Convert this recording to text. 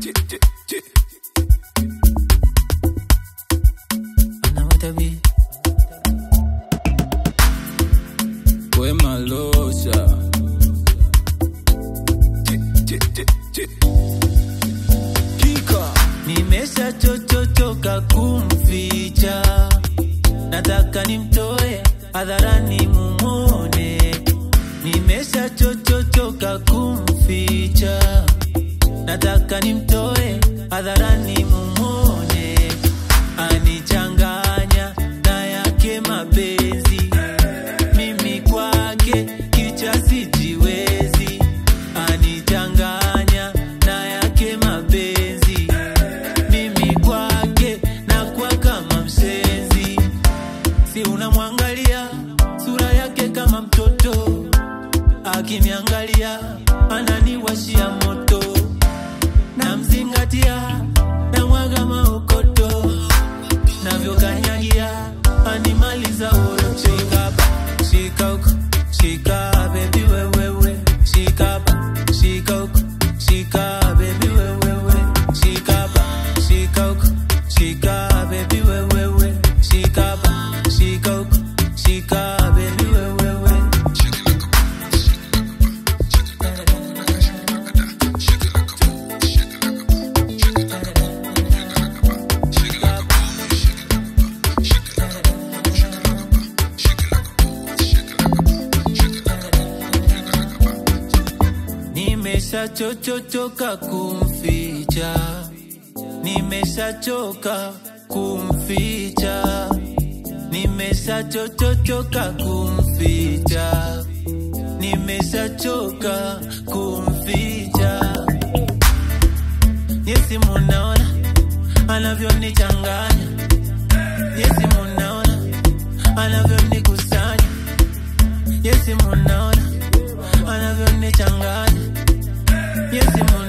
Anawata bi. We malosha Kika Nimesha chochochoka kumficha, nataka nimtoe hadharani mumone. Nimesha chochochoka kumficha, nataka nimtoe hadharani mumone. Anichanganya na yake mapenzi, mimi kwake kicha sijiwezi. Anichanganya na yake mapenzi mimi kwake na kwa kama mshenzi, si unamwangalia sura yake kama mtoto, akiniangalia ananiwashia moto, namzingatia na mwaga maokoto, navyokanyagia animaliza urocho. Shika hapa, shika huko, shika baby wewewe, shika hapa, shika huko, shika baby wewewe, shika hapa, shika huko, shika baby wewewe, shika hapa, shika huko, shika baby wewewe. Nimeshachochoka kumficha, nimeshachoka kumficha, nimeshachochoka kumficha, nimeshachoka kumficha. Yesi munaona anavyonichanganya, yesi munaona anavyonikusanya, yesi munaona anavyonichanganya, yesi munaona